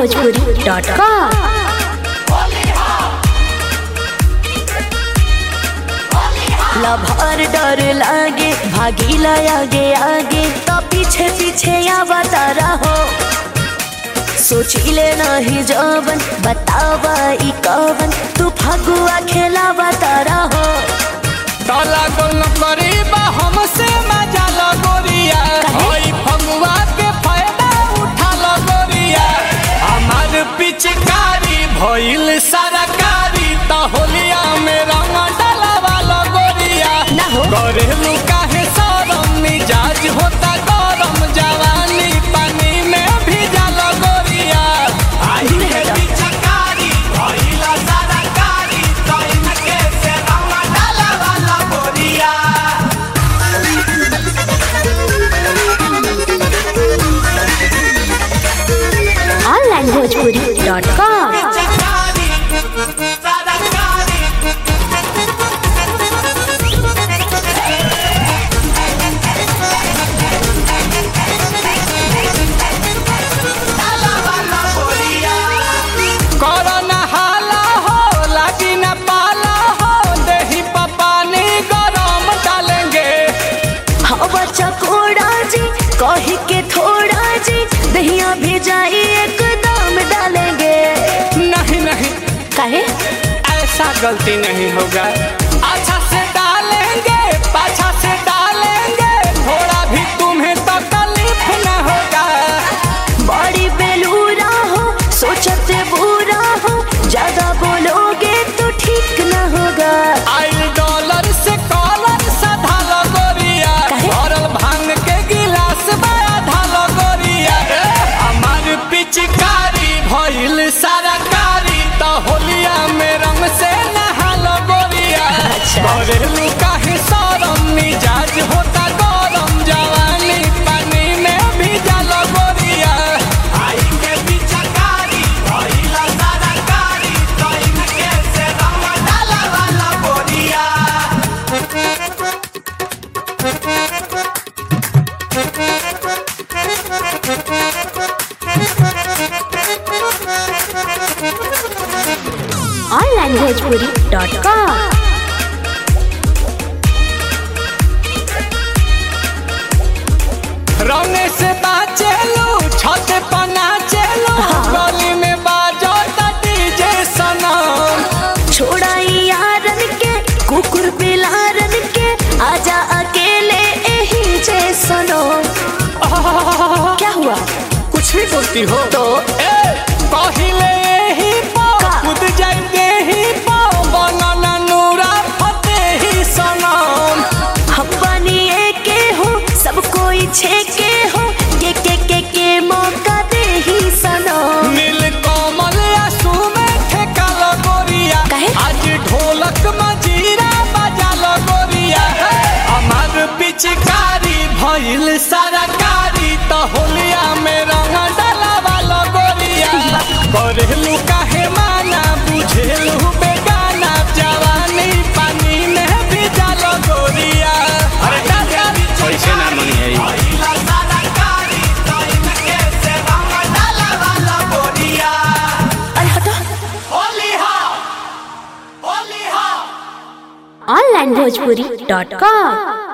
onlinebhojpuri.com lover डर लागे भागीला आगे आगे तो पीछे पीछे आवता रहो सोचिले नहीं जवन बतावा ई कवन तू फगुआ खेलावता रहो काला गोल करीबा हमसे मजा लगोरिया काहे? ओई फगुआ के फायदा उठा लगोरिया हमार पिचकारी भइल सरकारी त होलिया में रंग डलवा लगोरिया ना हो। करेलू काहे सरम मिजाज होता गरम जवानी पानी में भिजा लगोरिया आई दूर है हटो। पिचकारी भइल सरकारी त इनके से रंग डलवा लगोरिया onlinebhojpuri.com कोरोना हाला हो लागी न पाला हो दही पानी गरम डालेंगे हाँ बच्चा कोड़ा जी कही के थोड़ा जी दहिया भेजाई एकदम डालेंगे नहीं नहीं काहे ऐसा गलती नहीं होगा अच्छा से डालेंगे पाछा से डालेंगे थोड़ा भी तुम्हें तकलीफ न होगा बड़ी बेलूरा हो सोचते बुरा हो ज्यादा बोलोगे तो ठीक न होगा आई डॉलर से कॉलर सधा लगोरिया काहे? भरल भांग के गिलास बड़ा धालो गोरिया हमार पिचकारी भइल सरकारी त होलिया में रंग से नहालो गोरिया अच्छा। करेलू काहे सरम मिजाज होता गरम जवानी पानी में भिजा गोरिया आई के पिचकारी भइल सरकारी त इनके से रंग डालवा लगोरिया onlinebhojpuri.com रौने से बाचेलू छत पना चेलू गली में बाजो डीजे सनम छोड़ाई यारन के कुकुर बिलारन के आजा अकेले यही जे सुनो क्या हुआ कुछ भी बोलती हो तो ए पहिले ही पो का? कूद जाएंगे ही पो बनना नूरा फते ही सनम हम बनिए के हो सब कोई छे के हो के के के के मौका दे ही सनो नील कोमल आंसू में ठेका लगोरिया काहे? आज ढोलक मजीरा बजा लगोरिया हमार पिचकारी भइल सरकारी त होलिया में रंग डलावा लगोरिया करेलू काहे माना बुझेलू बेगाना जवानी पानी में भिजा लगोरिया अरे दादा ऐसे ना मनी है अरे हटो onlinebhojpuri.com